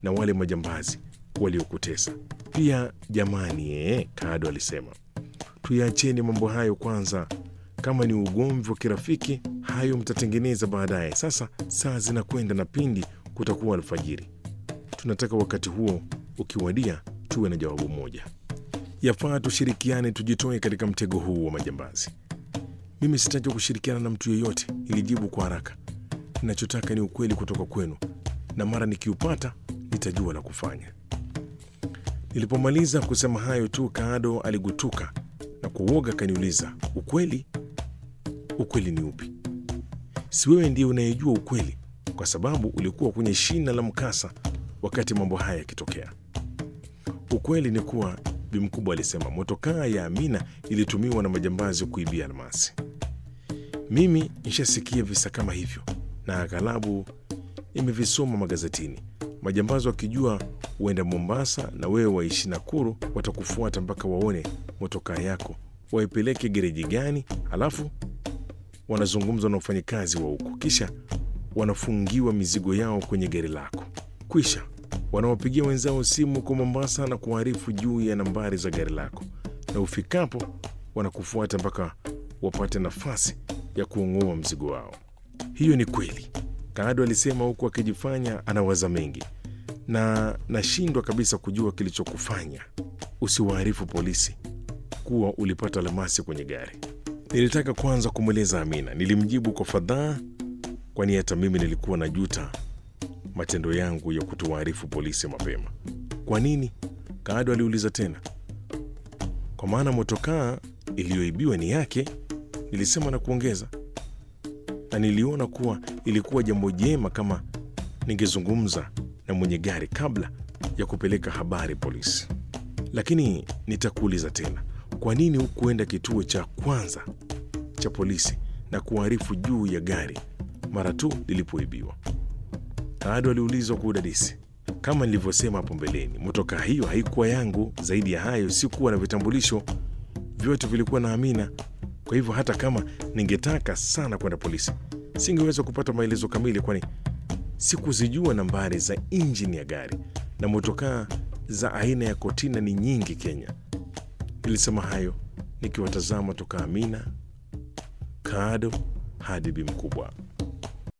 na wale majambazi waliokutesa pia. Jamani ee, Kado alisema tuyaacheni mambo hayo kwanza. Kama ni ugomvi wa kirafiki, hayo mtatengeneza baadaye. Sasa saa zinakwenda na pindi kutakuwa alfajiri. Tunataka wakati huo ukiwadia, tuwe na jawabu moja. Yafaa tushirikiane, tujitoe katika mtego huu wa majambazi. Mimi sitaki kushirikiana na mtu yeyote, nilijibu kwa haraka. Ninachotaka ni ukweli kutoka kwenu, na mara nikiupata nitajua la kufanya. Nilipomaliza kusema hayo tu, Kaado aligutuka na kwa uoga akaniuliza, ukweli? Ukweli ni upi? Si wewe ndiye unayejua ukweli, kwa sababu ulikuwa kwenye shina la mkasa wakati mambo haya yakitokea. Ukweli ni kuwa, Bi Mkubwa alisema, motokaa ya Amina ilitumiwa na majambazi kuibia almasi. Mimi nishasikia visa kama hivyo na aghalabu nimevisoma magazetini. Majambazi wakijua huenda Mombasa na wewe waishi Nakuru, watakufuata mpaka waone motokaa yako, waipeleke gereji gani, halafu wanazungumza na wafanyikazi wa huko, kisha wanafungiwa mizigo yao kwenye gari lako. Kwisha wanawapigia wenzao simu kwa Mombasa na kuarifu juu ya nambari za gari lako, na ufikapo wanakufuata mpaka wapate nafasi ya kuong'oa mzigo wao. Hiyo ni kweli, Kaado alisema huku akijifanya anawaza mengi, na nashindwa kabisa kujua kilichokufanya usiwaarifu polisi kuwa ulipata almasi kwenye gari. Nilitaka kwanza kumweleza Amina. Nilimjibu kwa fadhaa, kwani hata mimi nilikuwa na juta matendo yangu ya kutowaarifu polisi mapema. Kwa nini? Kaado aliuliza tena. Kwa maana motokaa iliyoibiwa ni yake, nilisema na kuongeza, na niliona kuwa ilikuwa jambo jema kama ningezungumza na mwenye gari kabla ya kupeleka habari polisi. Lakini nitakuuliza tena, kwa nini hukuenda kituo cha kwanza cha polisi na kuarifu juu ya gari mara tu lilipoibiwa? Kaado aliulizwa kwa udadisi. Kama nilivyosema hapo mbeleni, motokaa hiyo haikuwa yangu. Zaidi ya hayo, sikuwa na vitambulisho, vyote vilikuwa na Amina. Kwa hivyo hata kama ningetaka sana kwenda polisi, singeweza kupata maelezo kamili, kwani sikuzijua nambari za injini ya gari, na motokaa za aina ya kotina ni nyingi Kenya. Nilisema hayo nikiwatazama toka Amina, Kaado hadi Bi Mkubwa.